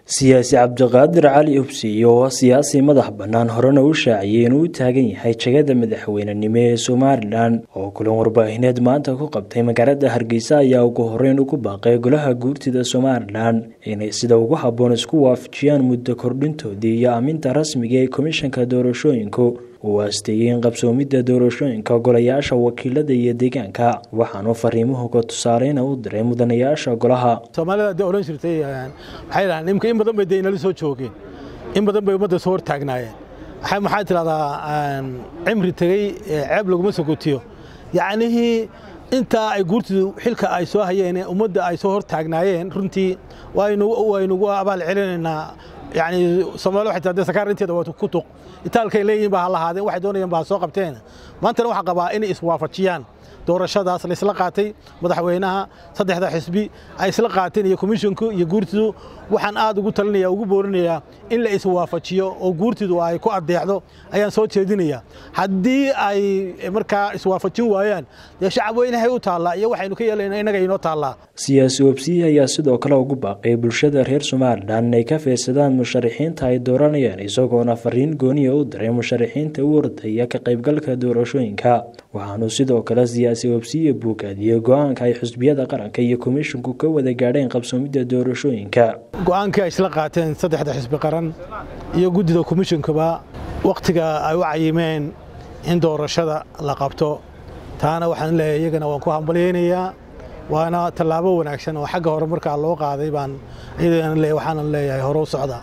siyaasi cabdiqaadir cali ubsiyo oo siyaasi madax bannaan horena u shaaciyey inuu u taagan yahay jegada madaxweynenimo ee somalilan oo kulan warbaahineed maanta ku qabtay magaalada hargeysa ayaa ugu horeyn ugu baaqay golaha guurtida somalilan inay sida ugu habboon isku waafajiyaan muddo kordhintoodii iyo aaminta rasmiga ee komishanka doorashooyinku uu aasteeyey in qabsoomidda doorashooyinka golayaasha wakiilada iyo deegaanka waxaanu fariimuhuga tusaaleyna u diray mudanayaasha golaha soomaalida de odhan jirtay waxay dhahaan imka in badan bay dee inala soo joogeen in badan bay ummadda soo hortaagnaayeen maxaa tidhahdaa cimri tegey ceeb laguma sogotiyo yacnihii intaa ay guurtidu xilka ay soo hayeen ummadda ay soo hortaagnaayeen runtii waynugu abaal celinaynaa yani soomali waxay taa sakaar inteeda waa ku tuq itaalkay leeyihin baa ha lahaadeen waxay doonayeen baa soo qabteen maantana waxaa qabaa inay iswaafajiyaan doorashadaas la isla qaatay madaxweynaha saddexda xisbi ay isla qaateen iyo komishinku iyo guurtidu waxaan aad ugu talinaya ugu boorinayaa in la iswaafajiyo oo guurtidu ay ku adeecdo ayaan soo jeedinaya haddii ay markaa iswaafajin waayaan dee shacab weynahay u taallaa iyo waxaynu ka yeelayna innaga inoo taallaa siyaasi obsiyi ayaa sidoo kale ugu baaqay bulshada reer somalilan inay ka fiirsadaan musharaxiinta ay dooranayaan isagoona fariin gooniya u diray musharaxiinta u ordaya ka qaybgalka doorashooyinka waxaanu sidoo kale siyaasi obsiye buugaadiyey go-aanka ay xusbiyada qaranka iyo komishinku ka wada gaadheen qabsoomidda doorashooyinka go-aankii ay isla qaateen saddexda xisbi qaran iyo guddida komishinkuba wakhtiga ay u cayimeen in doorashada la qabto taana waxaan leeyahay iyagana waan ku hambalyaynayaa waana tallaabo wanaagsan oo xagga hore markaa loo qaaday baan waxaanan leeyahay hore u socda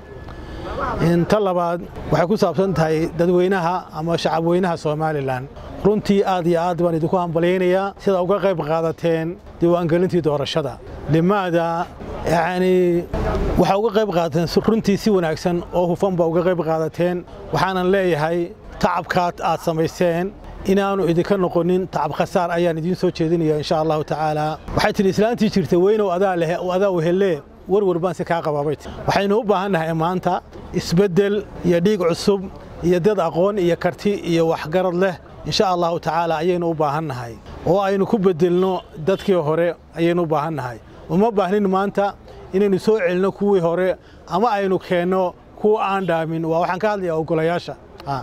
ta labaad waxay ku saabsan tahay dadweynaha ama shacabweynaha somalilan runtii aad iyo aad baan idinku hambalyaynayaa sida uga qayb qaadateen diiwaangelintii doorashada limaada yacnii waxaa uga qayb qaadateen runtii si wanaagsan oo hufan baa uga qayb qaadateen waxaanan leeyahay tacabkaad aad samayseen inaanu idinka noqonin tacab khasaar ayaan idiin soo jeedinaya insha allahu tacaala waxay tidhi islaantii jirtay weynow adaa leh adaa wehelle warwar baan si kaa qabaabay waxaynu u baahannahay maanta isbeddel iyo dhiig cusub iyo dad aqoon iyo karti iyo waxgarad leh insha allahu tacaala ayaynu u baahannahay oo aynu ku beddelno dadkii hore ayaynu u baahannahay uma baahnin maanta inaynu soo celinno kuwii hore ama aynu keenno kuwa aan dhaamin waa waxaan ka hadlayaa ogolayaasha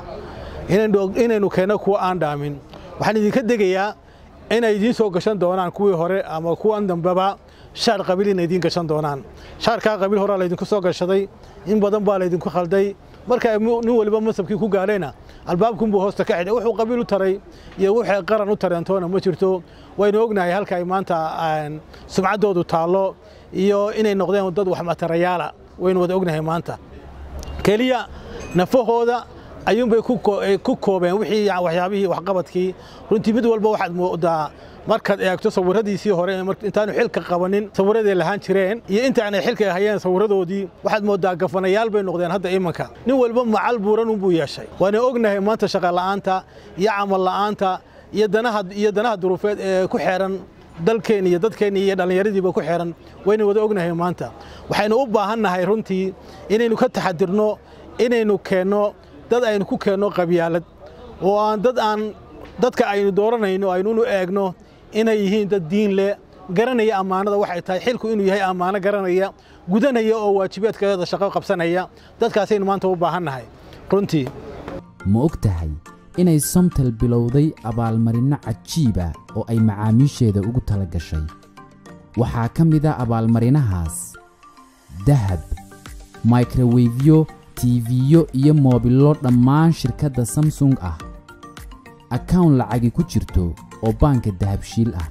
inaynu keenno kuwa aan dhaamin waxaan idinka degayaa inay idiin soo gashan doonaan kuwii hore ama kuwan dambeba shaar qabiil inay idiin gashan doonaan shaarkaa qabiil horaa laydinku soo gashaday in badan baa laydinku khalday marka nin waliba masabkii ku gaadhayna albaabkunbuu hoosta ka xidhay wuxuu qabiil u taray iyo wuxuu qaran u tareentoona ma jirto waynu ognahay halka ay maanta sumcaddoodu taallo iyo inay noqdeen dad waxmatarayaala waynu wada ognahay maanta keliya nafahooda ayuunbay ku koobeen wixii waxyaabihii waxqabadkii runtii mid walba waxaad moodaa markaad eegto sawiradiisii hore intaanu xilka qabanin sawiraday lahaan jireen iyo intaanay xilka hayeen sawiradoodii waxaad moodaa gafanayaal bay noqdeen hadda imanka nin walba macal buuran unbuu yeeshay waana ognahay maanta shaqola'aanta iyo camal la'aanta iyo danaha duruufeed ee ku xeeran dalkeenni iyo dadkeenni iyo dhallinyaradiiba ku xeeran waynu wada ognahay maanta waxaynu u baahannahay runtii inaynu ka taxadirno inaynu keenno dad aynu ku keenno qabyaalad oo aan dad aan dadka aynu dooranayno aynunu eegno inay yihiin dad diin leh garanaya ammaanada waxay tahay xilku inuu yahay ammaano garanaya gudanaya oo waajibaadkeeda shaqo qabsanaya dadkaasaynu maanta u baahannahay runtii ma og tahay inay somtal bilowday abaalmarinno cajiiba oo ay macaamiisheeda ugu tala gashay waxaa ka mid a abaalmarinahaas dahab microwefyo tiifiyo iyo moobillo dhammaan shirkadda samsung ah akawn lacagi ku jirto oo baanka dahabshiil ah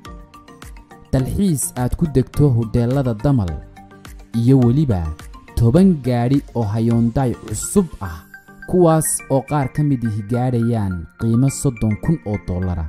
dalxiis aad ku degto hodheellada damal iyo weliba toban gaadhi oo hayoondaay cusub ah kuwaas oo qaar ka mid ihi gaadhayaan qiimo soddon kun oo dollara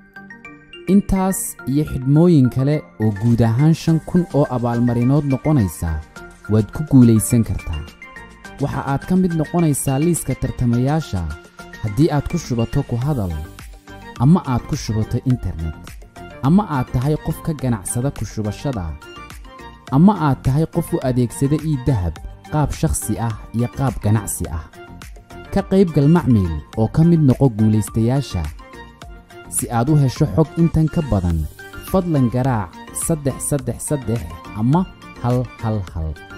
intaas iyo xidhmooyin kale oo guud ahaan shan kun oo abaalmarinood noqonaysa waad ku guulaysan kartaa waxa aad ka mid noqonaysaa liiska tartamayaasha haddii aad ku shubato ku hadal ama aad ku shubato internet ama aad tahay qof ka ganacsada ku shubashada ama aad tahay qof u adeegsada ii dahab qaab shakhsi ah iyo qaab ganacsi ah ka qaybgal macmiil oo ka mid noqo guulaystayaasha si aad u hesho xog intan ka badan fadlan garaac saddex saddex saddex ama hal hal hal